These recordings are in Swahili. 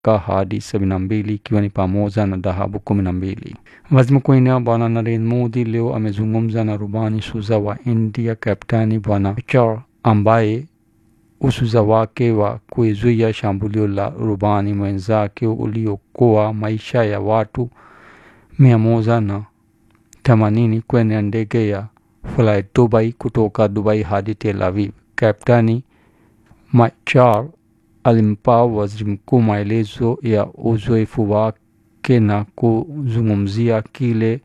miaka hadi sabini na mbili ikiwa ni pamoja na dhahabu kumi na mbili. Waziri Mkuu wa India Bwana Narendra Modi leo amezungumza na rubani shuja wa India Kaptani Bwana Char ambaye usuza wake wa kuizuia shambulio la rubani mwenzake uliokoa maisha ya watu mia moja na themanini kwenye ndege ya Fly Dubai kutoka Dubai hadi Tel Aviv. Kaptani Machar alimpa waziri mkuu maelezo ya uzoefu wake na kuzungumzia kile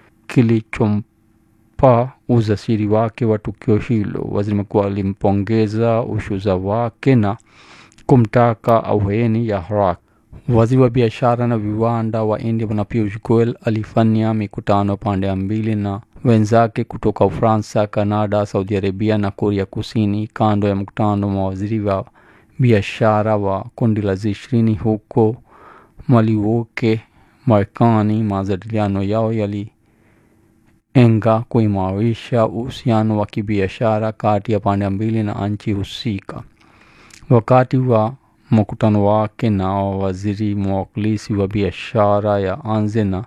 kilichompa ujasiri wake wa tukio hilo. Waziri mkuu alimpongeza ushuza wake na kumtaka ahueni ya haraka. Waziri wa biashara na viwanda wa India Bwana Piyush Goyal alifanya mikutano pande mbili na wenzake kutoka Ufaransa, Kanada, Saudi Arabia na Korea Kusini kando ya mkutano wa mawaziri wa biashara wa kundi la ishirini huko Milwaukee, Marekani. Majadiliano yao yalilenga kuimarisha uhusiano wa kibiashara kati ya pande mbili na nchi husika. Wakati wa mkutano wake na waziri mwakilishi wa biashara ya anze na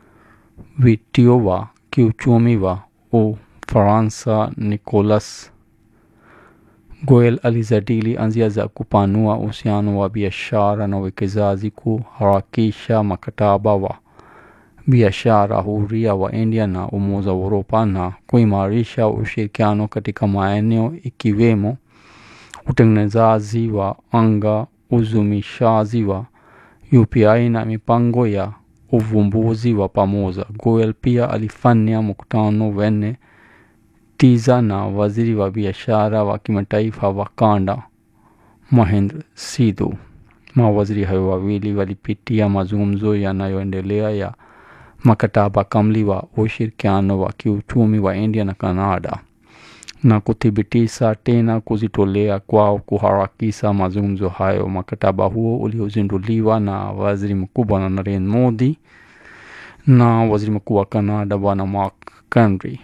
vitio wa kiuchumi wa Ufaransa Nicolas Goyal alizadili njia za kupanua uhusiano wa biashara na uwekezaji, kuharakisha mkataba wa biashara huria wa India na Umoja wa Uropa na kuimarisha ushirikiano katika maeneo ikiwemo utengenezaji wa anga, uzumishaji wa UPI na mipango ya uvumbuzi wa pamoja. Goyal pia alifanya mkutano wenye tija na waziri wa biashara wa kimataifa wa kanda Mahendra Sidhu. Mawaziri hayo wawili walipitia mazungumzo yanayoendelea ya mkataba kamili wa ushirikiano wa kiuchumi wa India na Canada na kuthibitisha tena kujitolea kwao kuharakisha mazungumzo hayo. Mkataba huo uliozinduliwa na waziri mkuu Bwana Narendra Modi na waziri mkuu wa Canada Bwana Mark Carney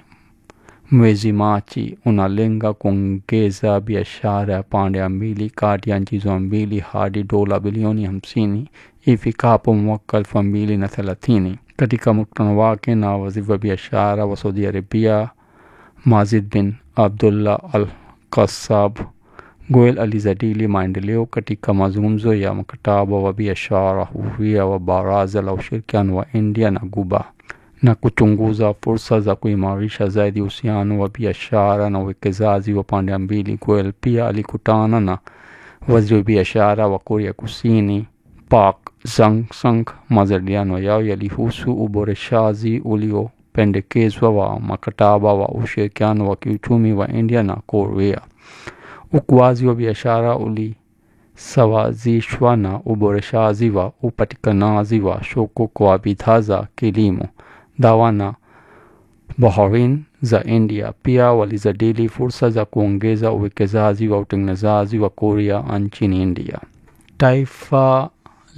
mwezi Machi unalenga kuongeza biashara ya pande mbili kati ya nchi hizo mbili hadi dola bilioni hamsini ifikapo mwaka elfu mbili na thelathini. Katika mkutano wake na waziri wa biashara wa Saudi Arabia Mazid bin Abdullah Al Kasab, Goyal alizadili maendeleo katika mazungumzo ya mkataba wa biashara huria wa Baraza la Ushirikiano wa India na Guba na kuchunguza fursa za kuimarisha zaidi uhusiano wa biashara na uwekezaji wa pande mbili. Goyal pia alikutana na waziri wa biashara wa Korea Kusini Park Jang-sung. Majadiliano yao yalihusu uboreshaji uliopendekezwa wa mkataba wa ushirikiano wa kiuchumi wa India na Korea. Ukuaji wa biashara ulisawazishwa na uboreshaji wa upatikanaji wa soko kwa bidhaa za kilimo, dawa na baharini za India. Pia walijadili fursa za kuongeza uwekezaji wa utengenezaji wa Korea nchini India. Taifa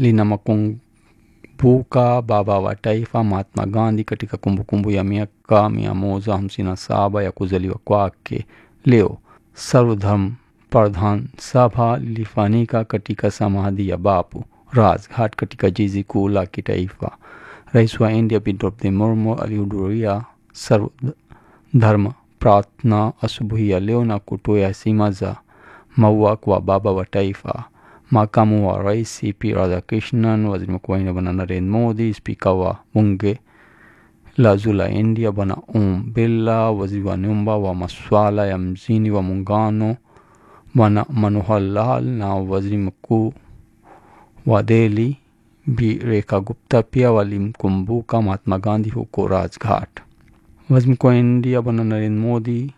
linamkumbuka baba wa taifa Mahatma Gandhi katika kumbukumbu ya miaka mia moja hamsini na saba ya kuzaliwa kwake. Leo Sarvodharm Pradhan Sabha lilifanyika katika samadhi ya Bapu Rajghat katika jiji kuu la kitaifa. Rais wa India Draupadi Murmu alihudhuria Sarvodharm Pratna asubuhi ya leo na kutoa heshima za maua kwa baba wa taifa. Makamu wa rais C.P. Radhakrishnan, waziri mkuu wa India bwana Narendra Modi, spika wa bunge la juu la India bwana Om Birla, waziri wa nyumba wa masuala ya mjini wa muungano bwana Manohar Lal na waziri mkuu wa Delhi Bi Rekha Gupta pia walimkumbuka Mahatma Gandhi huko Rajghat. Waziri mkuu wa India bwana Narendra Modi,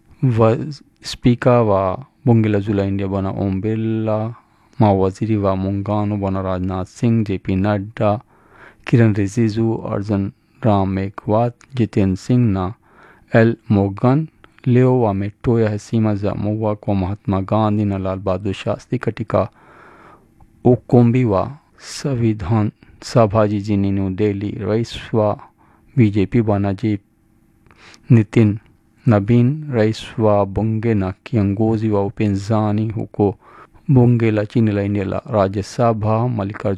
spika wa bunge la juu la India bwana Om Birla, mawaziri wa muungano bwana Rajnath Singh, JP Nadda, Kiran Rijiju, Arjun Ram Meghwat, Jiten Singh na L Morgan leo wametoa heshima za maua kwa Mahatma Gandhi na Lal Bahadur Shastri katika ukumbi wa Sanvidhan Sabha jijini New Delhi. Rais wa BJP bwana J Nitin Nabin, rais wa bunge na kiongozi wa upinzani huko bunge la chini la India la Rajya Sabha Mallikarjun